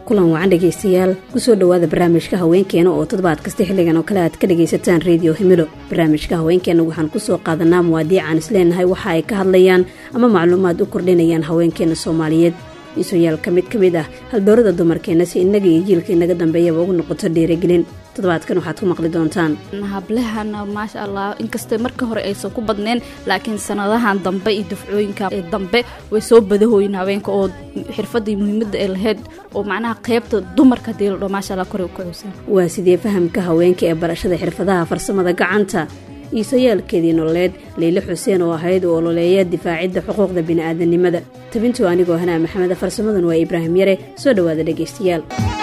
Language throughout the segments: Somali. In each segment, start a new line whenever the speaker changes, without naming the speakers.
kulan wacan dhegaystayaal kusoo dhowaada barnaamijka haweenkeena oo toddobaad kasta xilligan oo kale aad ka dhagaysataan reediyo himilo barnaamijka haweenkeena waxaan kusoo qaadanaa muwaadiicaan isleenahay waxa ay ka hadlayaan ama macluumaad u kordhinayaan haweenkeena soomaaliyeed iisoyaal ka mid ka mid ah haldoorada dumarkeena si innaga iyo jiilka inaga dambeeyaba ugu noqoto dhiirigelin toddobaadkan waxaad ku maqli doontaan
hablahana maasha allah inkastay marka hore aysan ku badneen laakiin sanadahan dambe iyo dufcooyinka dambe way soo badahooyin haweenka oo xirfadii muhiimada ay lahayd oo macnaha qeybta dumarka hadii la dho maasha allah kore ku xusan
waa sidee fahamka haweenka ee barashada xirfadaha farsamada gacanta iisayaalkeedii nololeed leyle xuseen oo ahayd oo ololeeya difaacidda xuquuqda bini'aadanimada tabintu anigoo hanaa maxameda farsamadan waa ibraahim yare soo dhowaada dhegaystayaal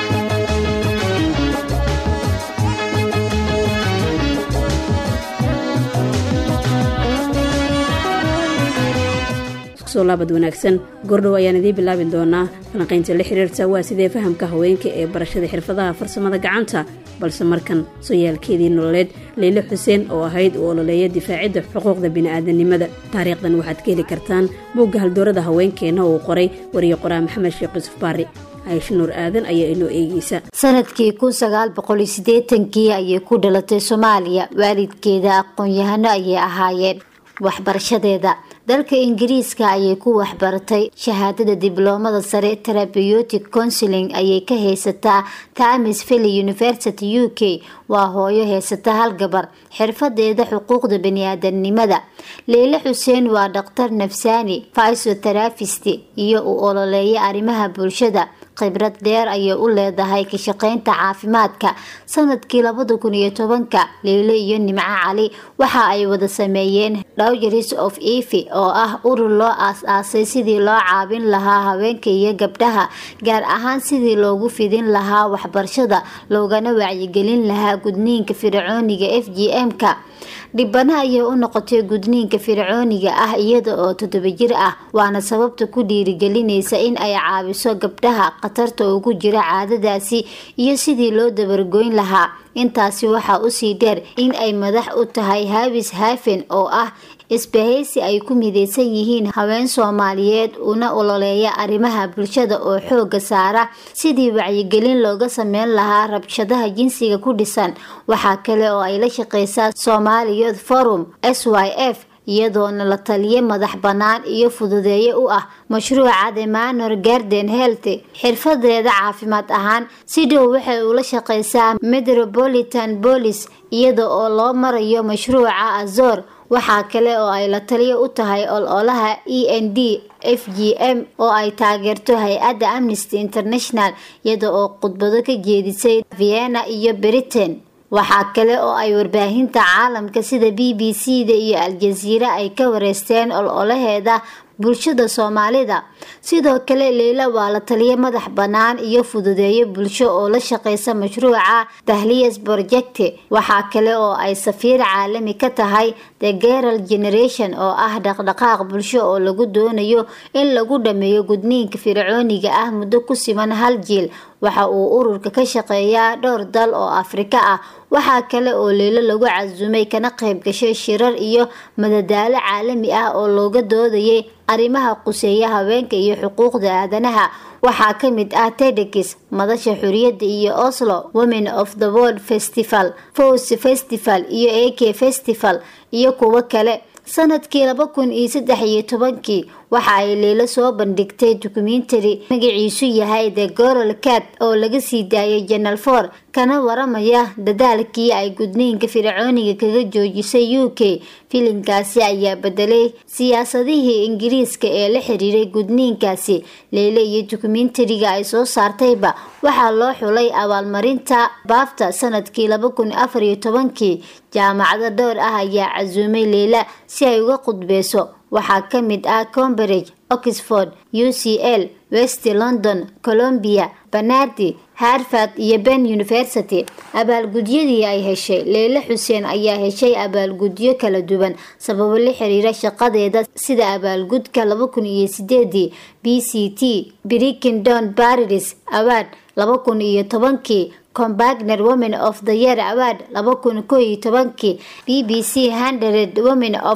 soo laabad wanaagsan gordhow ayaan idiin bilaabi doonaa falanqaynta la xiriirta waa sidee fahamka haweenka ee barashada xirfadaha farsamada gacanta balse markan soyaalkeedii nololeed leyle xuseen oo ahayd u ololeeya difaacidda xuquuqda bini'aadanimada taariikhdan waxaad ka heli kartaan buugga haldoorada haweenkeenna uu qoray wariye qoraa maxamed sheekh yuusuf baari caysho nuur aadan ayaa inoo eegeysa
sanadkii kun sagaal boqol iyo siddeetankii ayay ku dhalatay soomaaliya waalidkeeda aqoon-yahano ayay ahaayeen waxbarashadeeda dalka ingiriiska ayay ku waxbaratay shahaadada dibloomada sare terabeyotic counseling ayay ka haysataa tamis villey university u k waa hooyo haysata hal gabar xirfadeeda xuquuqda baniaadanimada leyle xuseen waa dhaktar nafsaani fysoterafist iyo u ololeeya arrimaha bulshada khibrad dheer ayay u leedahay ka shaqeynta caafimaadka sanadkii labada kun iyo tobanka leyle iyo nimco cali waxa ay wada sameeyeen dhowgeris of evi oo ah urur loo aas-aasay sidii loo caabin lahaa haweenka iyo gabdhaha gaar ahaan sidii loogu fidin lahaa waxbarashada loogana wacyigelin lahaa gudniinka fircooniga f g m-ka dhibana ayay u noqotay gudniinka fircooniga ah iyada oo toddoba jir ah waana sababta ku dhiirigelinaysa in ay caawiso gabdhaha khatarta ugu jira caadadaasi iyo sidii loo dabargoyn lahaa intaasi waxaa usii dheer in ay madax u tahay haabis haafen oo ah isbahaysi ay ku mideysan yihiin haween soomaaliyeed una ololeeya arrimaha bulshada oo xooga saara sidii wacyigelin looga sameyn lahaa rabshadaha jinsiga ku dhisan waxaa kale oo ay la shaqeysaa somali youth forum s y f iyadoona la taliye madax bannaan iyo fududeeye u ah mashruuca the manor garden health xirfadeeda caafimaad ahaan si dhow waxay ula shaqeysaa metropolitan bolis iyada oo loo marayo mashruuca azor waxaa kale oo ay la taliyo u tahay ololaha e n d f g m oo ay taageerto hay-adda amnesty international iyada oo khudbado ka jeedisay vienna iyo britain waxaa kale oo ay warbaahinta caalamka sida b b c da iyo al-jaziira ay ka wareysteen ololaheeda bulshada soomaalida sidoo kale leyla waa la taliyo madax bannaan iyo fududeeyo bulsho oo la shaqeysa mashruuca dahliyas project waxaa kale oo ay safiir caalami ka tahay the geral generation oo ah dhaqdhaqaaq bulsho oo lagu doonayo in lagu dhameeyo gudniinka fircooniga ah muddo ku siman hal jiil waxa uu ururka ka shaqeeyaa dhowr dal oo afrika ah waxaa kale oo leylo lagu casumay kana qayb gashay shirar iyo madadaalo caalami ah oo looga doodayay arrimaha quseeya haweenka iyo xuquuqda aadanaha waxaa ka mid ah tedekis madasha xuriyadda iyo oslo women of the world festival fos festival iyo a k festival iyo kuwo kale sanadkii laba kun iyo saddex iyo tobankii waxa ay leylo soo bandhigtay dokumentary magaciisu yahay the goral cat oo laga sii daayay janal for kana waramaya dadaalkii ay gudniinka fircooniga kaga joojisay u k filimkaasi ayaa bedelay siyaasadihii ingiriiska ee la xiriiray gudniinkaasi leyle iyo dokumentariga ay soo saartayba waxaa loo xulay abaalmarinta baafta sanadkii laba kun afar iyo tobankii jaamacado dhowr ah ayaa casuumay leyla si ay uga qudbeyso waxaa ka mid ah cambridge oxford u c l west london colombia banardi harvard iyo ben university abaalgudyadii ay heshay leyle xuseen ayaa heshay abaalgudyo kala duwan sababo la xiriira shaqadeeda sida abaalgudka laba kun iyo sideedii b c t brickingdon baris award laba kun iyo tobankii combagner women of the year award laba kun ko iyo tobankii b b c hundred women of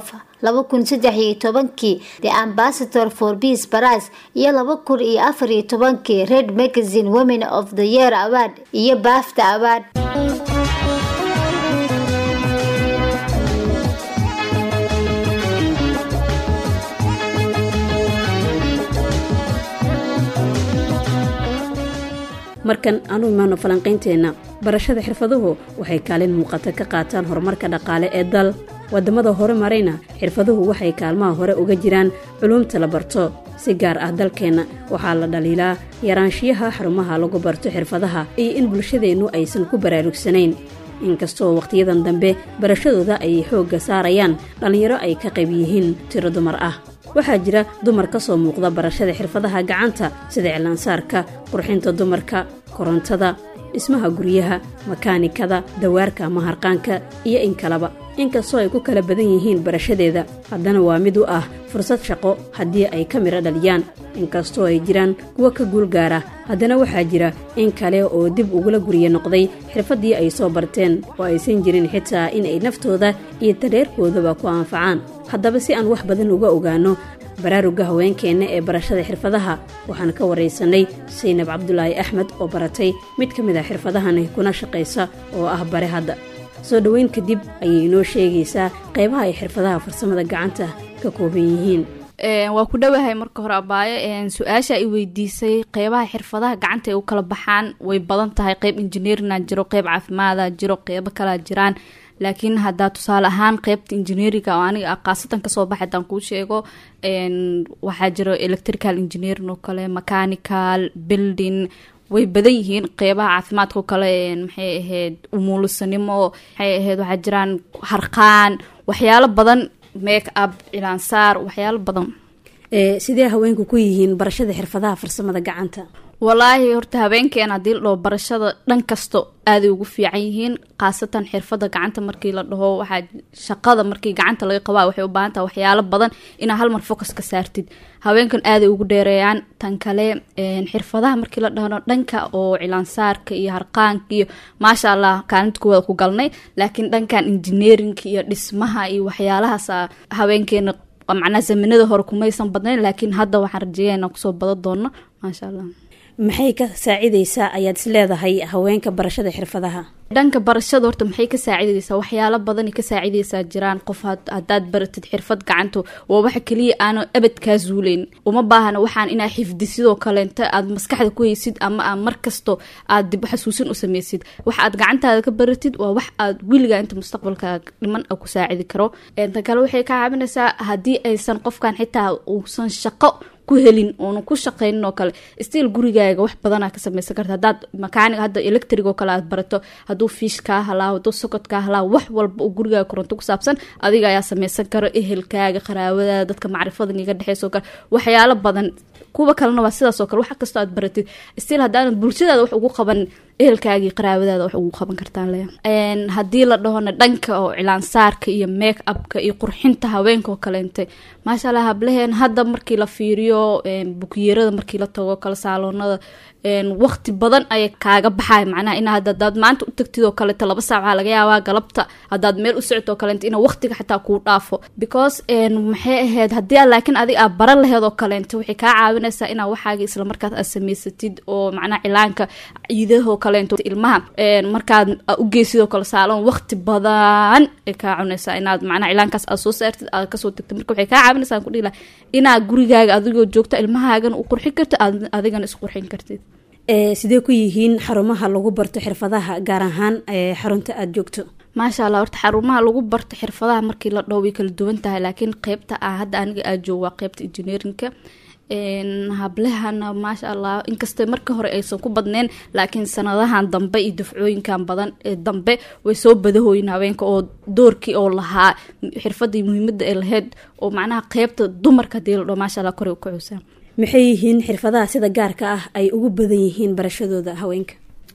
laba kun saddex iyo tobankii the ambassador for peace prize iyo laba kun iyo afar iyo tobankii red magazine women of the year award iyo bafta award
markan aanu imaano falanqaynteenna barashada xirfaduhu waxay kaalin muuqata ka qaataan horumarka dhaqaale ee dal wadamada hore marayna xirfaduhu waxay kaalmaha hore uga jiraan culuumta la barto si gaar ah dalkeenna waxaa la dhaliilaa yaraanshiyaha xarumaha lagu barto xirfadaha iyo in bulshadeennu aysan ku baraarugsanayn inkastoo wakhtiyadan dambe barashadooda ay xoogga saarayaan dhallinyaro ay ka qayb yihiin tiro dumar ah waxaa jira dumar ka soo muuqda barashada xirfadaha gacanta sida iclaansaarka qurxinta dumarka korontada dhismaha guryaha makaanikada dawaarka ama harqaanka iyo in kaleba inkastoo ay ku kala badan yihiin barashadeeda haddana waa mid u ah fursad shaqo haddii ay ka midho dhaliyaan inkastoo ay jiraan kuwo ka guulgaara haddana waxaa jira in kale oo dib ugula gurye noqday xirfaddii ay soo barteen oo aysan jirin xitaa inay naftooda iyo tareerkoodaba ku anfacaan haddaba si aan wax badan uga ogaano baraaruga haweenkeenna ee barashada xirfadaha waxaan ka waraysanay saynab cabdulaahi axmed oo baratay mid ka mid ah xirfadahani kuna shaqaysa oo ah bare hadda soo dhoweyn kadib ayay inoo sheegaysaa qaybaha ay xirfadaha farsamada gacanta ka kooban yihiin
waa ku dhowahay marka hore abaayo su-aasha i weydiisay qeybaha xirfadaha gacanta ay u kala baxaan way badan tahay qeyb injineerina jiro qeyb caafimaada jiro qeybo kalaa jiraan laakiin haddaa tusaale ahaan qeybta injineeringa oo aniga khaasatan kasoo baxay hadaan kuu sheego waxaa jiro electrical engineering oo kale mechanical building way badan yihiin qeybaha caafimaadka oo kale maxay ahayd umuulisanimo maxay ahayd waxaa jiraan harqaan waxyaalo badan make up cilaansaar waxyaalo badan
sidee haweenku ku yihiin barashada xirfadaha farsamada gacanta
walaahi horta habeenkeena haddii la dhaho barashada dhan kasto aaday ugu fiican yihiin khaasatan xirfada gacanta markii la dhaho waxaa shaqada markii gacanta laga qabaa waxay u baahan taha waxyaalo badan inaa halmar focus ka saartid haweenkan aaday ugu dheereeyaan tan kale xirfadaha markii la dhahno dhanka oo cilaansaarka iyo harqaanka iyo maasha allah kaalinta kuwada ku galnay laakiin dhankan engineerinka iyo dhismaha iyo waxyaalahaas haweenkeena macnaa zamanada hore kumaysan badnayn laakiin hadda waxaan rajeeya inaan kusoo badan doono maasha allah
maxay ka saacidaysaa ayaad is leedahay haweenka barashada xirfadaha
dhanka barashada horta maxay ka saacidaysaa waxyaalo badanay ka saacidaysaa jiraan qof haddaad baratid xirfad gacanta waa waxa keliya aana abad kaa zuuleyn uma baahana waxaan inaa xifdi sidoo kaleenta aad maskaxda ku haysid ama aa markasto aad dib xasuusin u sameysid wax aad gacantaada ka baratid waa wax aad weligaa inta mustaqbalka dhiman ku saacidi karo tan kale waxay ka caawinaysaa haddii aysan qofkan xitaa uusan shaqo ku helin oona ku shaqeynin oo kale stiil gurigaaga wax badanaa ka sameysan karta hadaad makaanig hadda electric oo kale aad barato hadduu fiish kaa halaawo hadduu sokod kaa halaawo wax walba oo gurigaaga koronto ku saabsan adiga ayaa sameysan karo ehelkaaga qaraabadaada dadka macrifadan iga dhexeysa oo kale waxyaalo badan kuwa kalena waa sidaas oo kale wax kastoo aad baratid stiil haddaanad bulshadaada wax ugu qaban ehelkaagii qaraabadaada wax ugu qaban kartaan le haddii la dhahona dhanka oo cilaansaarka iyo make upka iyo qurxinta haweenka oo kaleente maasha allah hablaheen hadda markii la fiiriyo bukyerada markii la tago kale saaloonada waqti badan ayay kaaga baxay macnaha in hadaad maanta u tagtid oo kaleeto laba saac waxaa laga yaabaa galabta haddaad meel u socto oo kaleento ina waqtiga xataa kuu dhaafo because maxay ahayd haddii a laakiin adiga aad baran laheed oo kaleento waxay kaa caawinaysaa inaa waxaaga islamarkaas aad samaysatid oo macnaha cilaanka ciidahoo kaleento ilmaha markaad u geysid oo kale saaloon waqti badan ay kaa cunaysaa inaad macnaha cilaankaas aad soo saartid aad kasoo tagtid marka waxay kaa caawinaysaa ku dhihi laha inaad gurigaaga adigoo joogta ilmahaagana u qurxin kartid adigana isqurxin kartid
sidee ku yihiin xarumaha lagu barto xirfadaha gaar ahaan xarunta aada joogto
maasha allah horta xarumaha lagu barto xirfadaha markii la dhow way kala duwan tahay laakiin qeybta ah hadda aniga aad joogo waa qeybta engineerinka hablahana maasha allah inkastoo marka hore aysan ku badneen laakiin sanadahan dambe iyo dufcooyinkan badan dambe way soo badahooyin haweenka oo doorkii oo lahaa xirfadii muhiimada ay lahayd oo macnaha qeybta dumarka hadii la dho maasha allah kore u kacuysaa
maxay yihiin xirfadaha sida gaarka ah ay ugu badan yihiin barashadooda haweenka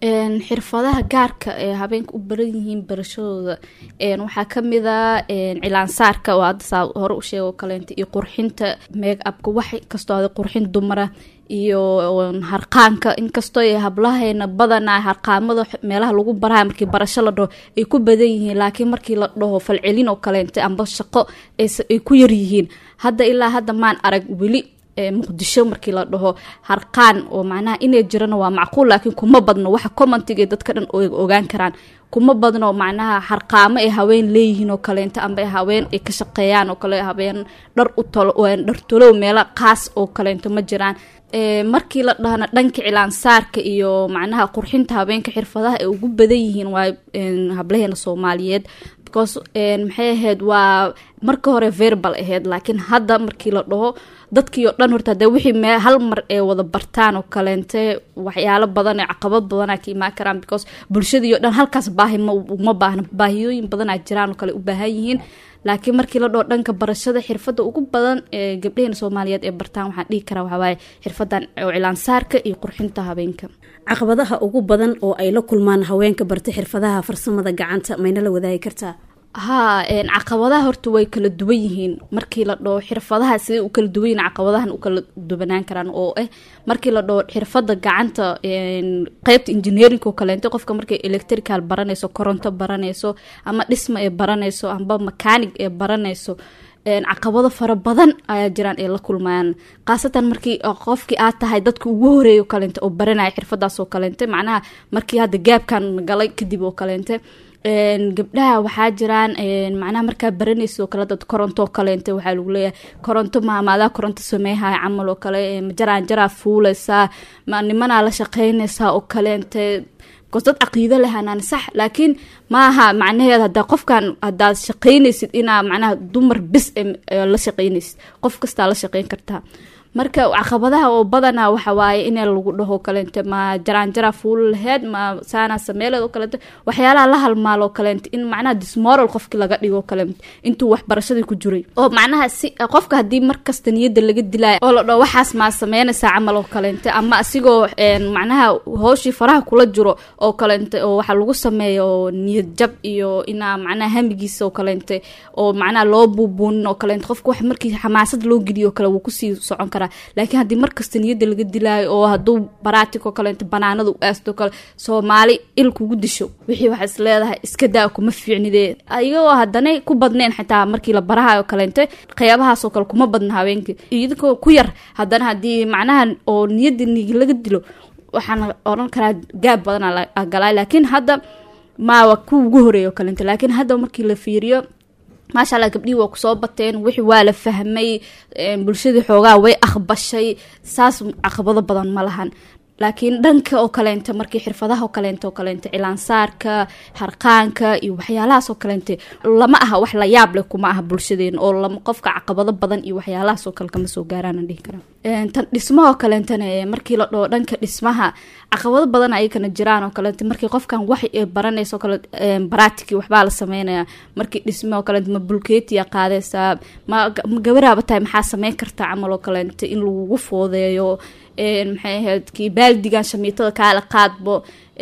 xirfadaha gaarka ee habeenka u baran yihiin barashadooda waxaa kamid a cilaansaarka oo hadda saa hore u sheego kaleenta iyo qurxinta make upka wax kastoo ada qurxin dumara iyo harqaanka inkastoo hablaheena badanaa harqaamada meelaha lagu baraha markii barasho la dhaho ay ku badan yihiin laakiin markii la dhaho falcelin oo kaleenta amba shaqo ay ku yaryihiin hadda ilaa hadda maan arag weli muqdisho markii la dhaho harqaan oo macnaha inay jirana waa macquul laakiin kuma badno waxa commentiga dadka dhan ogaan karaan kuma badno macnaha harqaamo ay haween leeyihiin oo kaleento amba haween ay ka shaqeeyaan oo kale haween dhar u tolo dhartolow meelo qaas oo kaleento ma jiraan markii la dhahna dhanka cilaansaarka iyo macnaha qurxinta habeenka xirfadaha ay ugu badan yihiin waa hablaheena soomaaliyeed because maxay ahayd waa marka hore verbal ahayd laakiin hadda markii la dhaho dadkii oo dhan horta hadee wixii mee hal mar ee wada bartaan oo kaleente waxyaalo badan ee caqabad badanaa ka imaan karaan because bulshadii o dhan halkaas baahi ma baahna baahiyooyin badanaa jiraan oo kale u baahan yihiin laakiin markii la dhaho dhanka barashada xirfadda ugu badan ee gabdhaheena soomaaliyeed ee bartaan waxaan dhihi karaa waxawaaye xirfadan oo cilaansaarka iyo qurxinta habeenka
caqabadaha ugu badan oo ay la kulmaan haweenka barta xirfadaha farsamada gacanta mayna la wadaagi kartaa
haa caqabadaha horta way kala duwan yihiin markii la dhaho xirfadaha siday u kala duwan yihiin caqabadahan u kala duwanaan karaan oo ah markii la dhaho xirfada gacanta qeybta engineering oo kaleento qofka markay electrical baranayso koronto baranayso ama dhisma ee baranayso amba mechanic ee baranayso caqabado fara badan ayaa jiraan ay la kulmayaan khaasatan markii qofkii aad tahay dadka ugu horeeya o kaleente oo baranaya xirfadaas oo kaleente macnaha markii hadda gaabkan galay kadib oo kaleente gabdhaha waxaa jiraan macnaha markaa baranaysa oo kale dad koronto oo kaleente waxaa lagu leeyahay koronto maamaadaa koronto sameeyhaya camal oo kale majaraan jaraa fuuleysaa ma nimanaa la shaqeynaysaa oo kaleente bcause dad caqiido lehanaan sax laakiin maaha macnaheed hadaa qofkan hadaad shaqeynaysid inaa macnaha dumar bis la shaqeynaysid qof kastaa la shaqeyn kartaa marka caqabadaha oo badanaa waxa waaye in lagu dhaho kaleente ma jaraanjara fuul laheyd ma saana sameeleed oo kaleente waxyaalaha la halmaalo kaleente in macnaha dismoral qofki laga dhigo kaleente intuu waxbarashadii ku jiray oo macnaha si qofka haddii markasta niyadda laga dilaayo oo la dhaho waxaas maa sameynaysaa camal oo kaleente ama asigoo macnaha hooshii faraha kula jiro oo kaleente oo waxa lagu sameeyo niyad jab iyo inaa macnaha hamigiisa oo kaleente oo macnaha loo buubuunin oo kaleente qofka wax markii xamaasad loo geliyo o kale wuu kusii socon kara laakiin haddii markasta niyadda laga dilaayo oo hadduu baraatikoo kaleento banaanada u aasto kale soomaali il kugu disho wixii waxaa is leedahay iska daa kuma fiicnidee iyagoo haddanay ku badneen xitaa markii la barahayo kaleente qeybahaasoo kale kuma badna haweenkii idinkoo ku yar haddana haddii macnaha oo niyadda nigi laga dilo waxaan odhan karaa gaab badanaa galay laakiin hadda maawa ku ugu horeeya o kaleente laakiin hadda markii la fiiriyo maasha allah gabdhihii waa kusoo bateen wixii waa la fahmay bulshadii xoogaa way aqbashay saas caqabado badan ma lahan laakiin dhanka oo kaleente markii xirfadaha oo kaleente oo kaleente cilaansaarka harqaanka iyo waxyaalahaas oo kaleente lama aha wax la yaab leh kuma aha bulshadeena oo lama qofka caqabado badan iyo waxyaalahaas oo kale kama soo gaaraan dhihi karaa tan dhismahoo kaleentana markii la dhaho dhanka dhismaha caqabado badan ayakana jiraan oo kaleente markii qofkan wax baranaysa oo kale baraatiki waxbaa la sameynaya markii dhisma oo kaleente ma bulkeetiya qaadaysaa ma gabaraaba tahay maxaa sameyn kartaa camal oo kaleente in lagugu foodeeyo maxay ahayd kii baaldigan shamiitada kaala qaadbo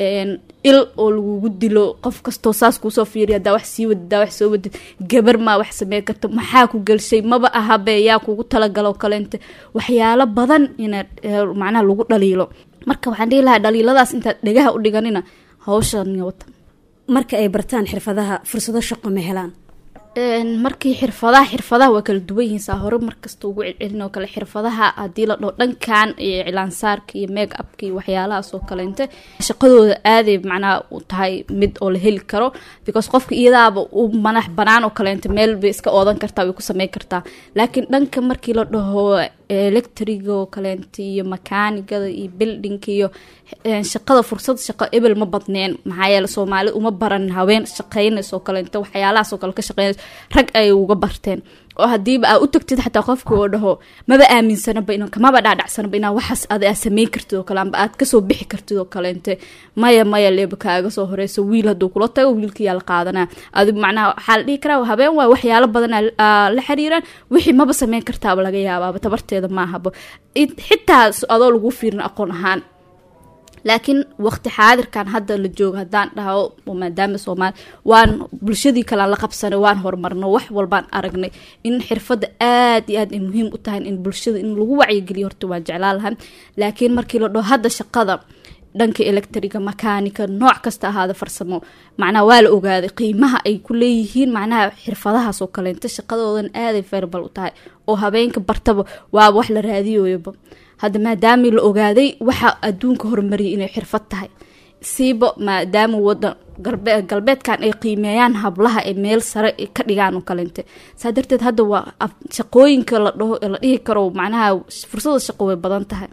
il oo lagugu dilo qof kastoo saas kuusoo fiiriya hadaa wax sii wadid hadaa wax soo wadid gabar maa wax sameyn karta maxaa ku gelshay maba ahabe yaa kugu talagalo kaleente waxyaalo badan ina macnaha lagu dhaliilo marka waxaan dhihi lahaa dhaliiladaas intaad dhegaha u dhiganina hawshan wata
marka ay bartaan xirfadaha fursado shaqo ma helaan
markii xirfadaha xirfadaha waa kala duwan yihiin saa hore markasta ugu celcelin oo kale xirfadaha haddii la dhaho dhankan iyo cilaansaarka iyo make upka iyo waxyaalahaas oo kaleente shaqadooda aaday macnaha u tahay mid oo la heli karo because qofka iyadaaba u manax banaan oo kaleente meel bay iska oodan kartaa way ku sameyn kartaa laakiin dhanka markii la dhaho electriga oo kaleente iyo makaanigada iyo buildingka iyo shaqada fursad shaqo ebel ma badneen maxaa yeele soomaali uma baran haween shaqeynaysa oo kaleente waxyaalahaas oo kale ka shaqeynaysa rag ayay uga barteen oo hadiiba aa u tagtid xataa qofka oo dhaho maba aaminsanaba in kamaba dhaadhacsanaba inaa waxaas ad aa sameyn kartid oo kale amba aad kasoo bixi kartid oo kaleente maya maya leeba kaaga soo horeyso wiil hadduu kula tago wiilkiyaa la qaadanaa adi macnaha waxaa la dhihi karaa habeen waay waxyaalo badan la xiriiraan wixii maba sameyn kartaaba laga yaabaaba tabarteeda maahaba xitaa adoo lagu fiirin aqoon ahaan laakiin waqti xaadirkan hadda la joogo haddaan dhaho maadaama soomaali waan bulshadii kalean la qabsanay waan horumarno wax walbaan aragnay in xirfadda aad iyo aad ay muhiim u tahay in bulshada in lagu wacyigeliyo horta waan jeclaan lahaa laakiin markii la dhaho hadda shaqada dhanka electriga makaanika nooc kasta ahaada farsamo macnaha waa la ogaaday qiimaha ay ku leeyihiin macnaha xirfadahaas oo kaleenta shaqadoodan aaday ferbal u tahay oo habeenka bartaba waaba wax la raadiyoyaba hadda maadaamii la ogaaday waxa adduunka horumariyay inay xirfad tahay siiba maadaama wadan galbeedkan ay qiimeeyaan hablaha ee meel sare ka dhigaan oo kaleente saa darteed hadda waa shaqooyinka la dhaho la dhihi karo macnaha fursada shaqo way badan tahay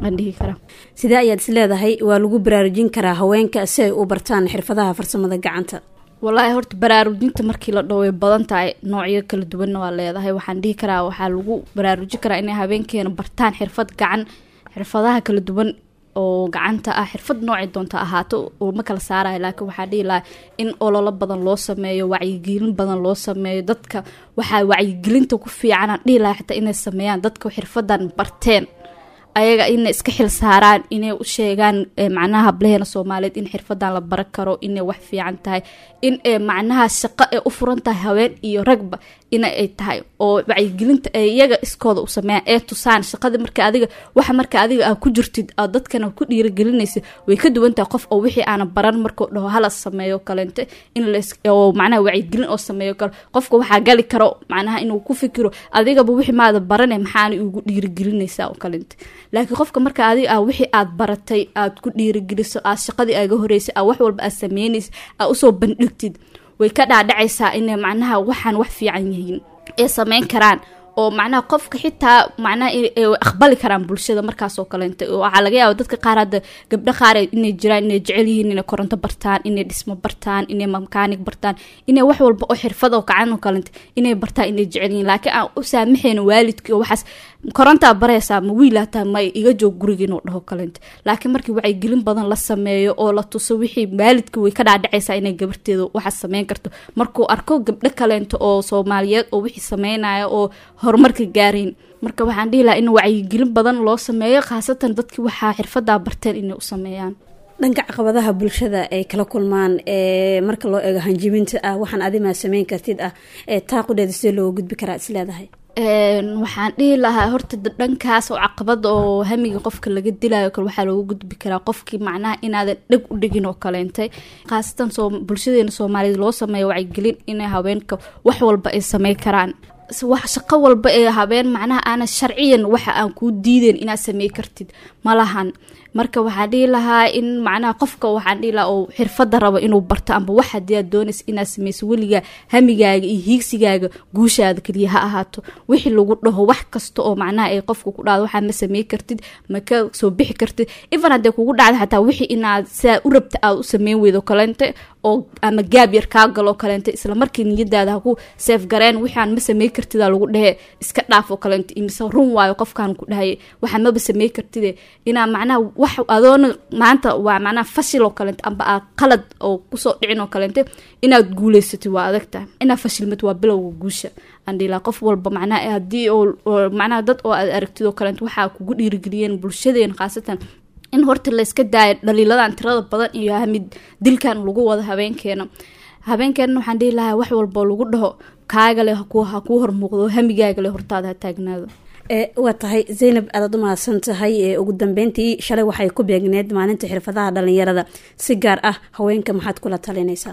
sidee ayaad is leedahay waa lagu baraarujin karaa haweenka si ay u bartaan xirfadaha farsamada gacanta
walaahi horta baraarujinta markii la dhaho way badan tahay noocyo kala duwanna waa leedahay waxaan dhihi karaa waxaa lagu baraarujin karaa inay habeenkeena bartaan xirfad gacan xirfadaha kala duwan oo gacanta ah xirfad noocay doonta ahaato oo ma kala saaraya laakiin waxaa dhihi lahaa in ololo badan loo sameeyo wacyigelin badan loo sameeyo dadka waxaa wacyigelinta ku fiicanaan dhihi lahaa xitaa inay sameeyaan dadka xirfadan barteen ayaga inay iska xil saaraan inay u sheegaan macnaha hablaheena soomaaliyeed in xirfadan la baran karo inay wax fiican tahay in macnaha shaqo ay u furan tahay haween iyo ragba ina ay tahay oo wacyigelinta ay iyaga iskooda u sameeyaan ee tusaan shaqadii marka adiga waxa marka adiga aa ku jirtid aad dadkana ku dhiirigelinaysa way ka duwan tahay qof oo wixii aana baran markuu dhaho hala sameeyo kaleente in oo macnaha wacyigelin oo sameeyo kale qofka waxaa gali karo macnaha inuu ku fikiro adigaba wixii maada barane maxaana ugu dhiirigelinaysaa oo kaleente laakiin qofka marka adiga ah wixii aad baratay aad ku dhiirigeliso aad shaqadii aaga horeysay aa wax walba aad sameynaysa aa usoo bandhigtid way ka dhaadhacaysaa inay macnaha waxaan wax fiican yihiin ee sameyn karaan oo macnaha qofka xitaa macnaha aqbali karaan bulshada markaasoo kaleenta waxaa laga yaaba dadka qaar hadda gabdho qaar inay jiraan inay jecel yihiin inay koronto bartaan inay dhismo bartaan inay makaanig bartaan inay wax walba oo xirfad oo kacan oo kaleenta inay bartaan inay jecel yihiin laakiin aan u saamaxayna waalidkii oo waxaas korontaa baraysaa ma wiilaataa ma iga joog guriga inuu dhaho kaleenta laakiin markii wacyigelin badan la sameeyo oo la tuso wixii waalidka way ka dhaadhacaysaa inay gabarteeda waxaas sameyn karto markuu arko gabdho kaleenta oo soomaaliyeed oo wixii sameynaya oo horumarka gaarayn marka waxaan dhihi lahaa in wacyigelin badan loo sameeyo khaasatan dadkii waxaa xirfadaa barteen inay u sameeyaan
dhanka caqabadaha bulshada ay kala kulmaan ee marka loo eego hanjibinta ah waxaan adimaa sameyn kartid ah ee taaqudheeda sidee looga gudbi karaa is leedahay
waxaan dhihi lahaa horta dhankaas oo caqabada oo hamiga qofka laga dilayo kale waxaa looga gudbi karaa qofkii macnaha inaadan dheg u dhigin oo kaleentay khaasatan soo bulshadeena soomaaliyeed loo sameeyo wacyigelin inay haweenka wax walba ay sameyn karaan wax shaqo walba ee habeen macnaha aana sharciyan waxa aan kuu diideyn inaad samey kartid malahan marka waxaan dhihi lahaa in macnaha qofka waxaan dhihi lahaa oo xirfada rabo inuu barto amba wax hadii aad doonaysa inaad sameyso weligaa hamigaaga iyo hiigsigaaga guushaada keliya ha ahaato wixii lagu dhaho wax kasta oo macnaha ay qofka ku dhacdo waxaa ma samey kartid ma ka soo bixi kartid even haddee kugu dhacda xataa wixii inaad sidaa u rabta aad u sameyn weydo kaleente oo ama gaab yar kaa galoo kaleente isla markii niyadaada haku seef gareen wixaan ma samey kartida lagu dhehe iska dhaaf oo kaleente imise run waayo qofkaan ku dhahay waxaa maba samey kartide inaa macnaha wax adoona maanta waa macnaha fashil oo kaleente amba aa qalad oo kusoo dhicin oo kaleente inaad guuleysatid waa adag tahay inaad fashilmad waa bilowga guusha andhilaa qof walba macnaha haddii oo macnaha dad oo aad aragtid oo kaleente waxaa kugu dhiirigeliyeen bulshadeena khaasatan in horta layska daayo dhaliiladan tirada badan iyo hamid dilkan lagu wado habeenkeena habeenkeena waxaan dhihi lahaa wax walboo lagu dhaho kaagale ha kuu hormuuqdo hamigaagale hortaada ha taagnaado
waa tahay zaynab aadaad u mahadsan tahay ugu dambeyntii shalay waxay ku beegneed maalinta xirfadaha dhalinyarada si gaar ah haweenka maxaad kula talinaysaa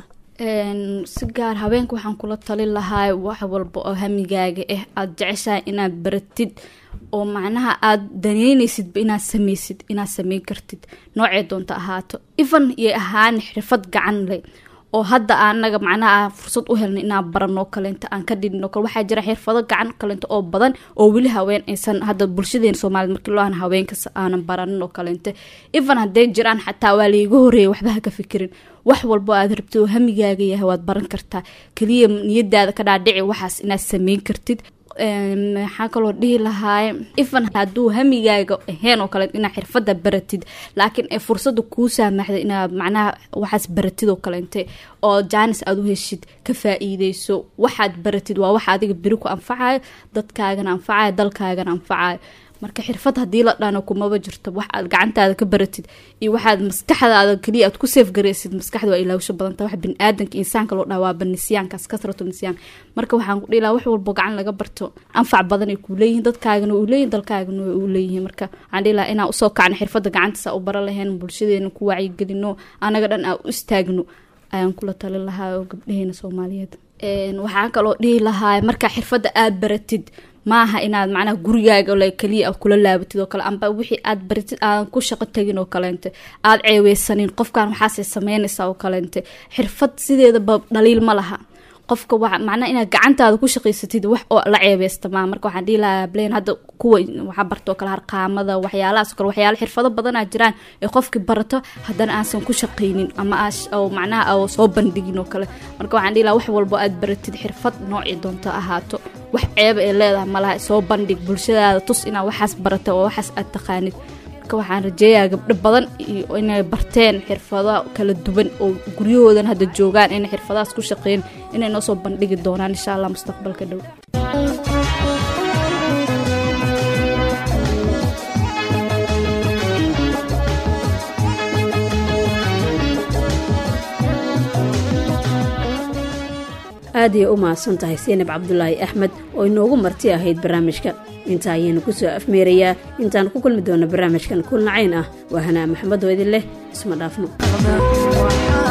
si gaar haweenka waxaan kula talin lahaa wax walba oo hamigaaga ah aada jeceshahay inaad baratid oo macnaha aada daneynaysidba inaad sameysid inaad sameyn kartid noocee doonta ahaato even yay ahaan xirfad gacan leh oo hadda anaga macnaha fursad u helna inaan baranoo kaleento aan ka dhidhino kale waxaa jira xirfado gacan kaleento oo badan oo weli haween aysan hadda bulshadeena soomaaliyed markii loo aan haweenkas aanan baranin oo kaleente even hadday jiraan xataa waa laiga horeeya waxba ha ka fikirin wax walbo aad rabtid oo hamigaaga yahay waad baran kartaa keliya niyadaada ka dhaadhici waxaas inaad sameyn kartid maxaa kaloo dhihi lahaay even hadduu hamigaaga ahayn oo kale inaad xirfada baratid laakiin ay fursada kuu saamaxda inaad macnaha waxaas baratid oo kaleente oo jaanis aada u heshid ka faa-iideyso waxaad baratid waa waxa adiga beri ku anfacayo dadkaagana anfacayo dalkaagana anfacayo marka xirfad haddii la dhano kumaba jirto wax aad gacantaada ka baratid iyo waxaad maskaxdaada keliya aad ku seefgaraysid maskaxda waa ilaawsho badanta wax biniaadanka insaanka loo dhaha waaba nisyaankaas kasratu nisyaan marka waxaan ku dhihi lahaa wax walbo gacan laga barto anfac badan ay kuu leeyihiin dadkaagana uu leeyihin dalkaagana way uu leeyihiin marka waxaan dhihi lahaa inaan usoo kacno xirfadda gacantaasa u bara lahayn bulshadeena ku wacyigelino anaga dhan aan u istaagno ayaan kula talin lahaa oo gabdhaheena soomaaliyeed waxaan kaloo dhihi lahaa markaa xirfadda aada baratid maaha inaad macnaha gurigaaga le keliya a kula laabatid oo kale amba wixii aad baratid aadan ku shaqo tagin oo kaleente aada ceeweysanin qofkan waxaasay sameynaysaa oo kaleente xirfad sideedaba dhaliil ma laha qofka wa macnaha inaad gacantaada ku shaqaysatid wax oo la ceebeysta maa marka waxaan dhihi lahaa blen hadda kuwa waxaa bartoo kale harqaamada waxyaalahaas kale waxyaala xirfado badanaa jiraan ee qofki barato haddana aansan ku shaqaynin ama oo macnaha oo soo bandhigin oo kale marka waxaan dhihi lahaa wax walbo aad baratid xirfad noocii doonto ahaato wax ceeba ee leedahay malaha soo bandhig bulshadaada tus inaad waxaas barata oo waxaas aad taqaanid marka waxaan rajeeyaa gabdho badan iyo inay barteen xirfado kala duwan oo guryahoodan hadda joogaan inay xirfadahaas ku shaqeyn inay noo soo bandhigi doonaan insha allah mustaqbalka dhow
aad ayay u mahadsan tahay seenab cabdulaahi axmed oo inoogu marti ahayd barnaamijka intaa ayaynu ku soo afmeerayaa intaan ku kulmi doona barnaamijkan kulnacayn ah waa hanaa maxamed oo idin leh isma dhaafno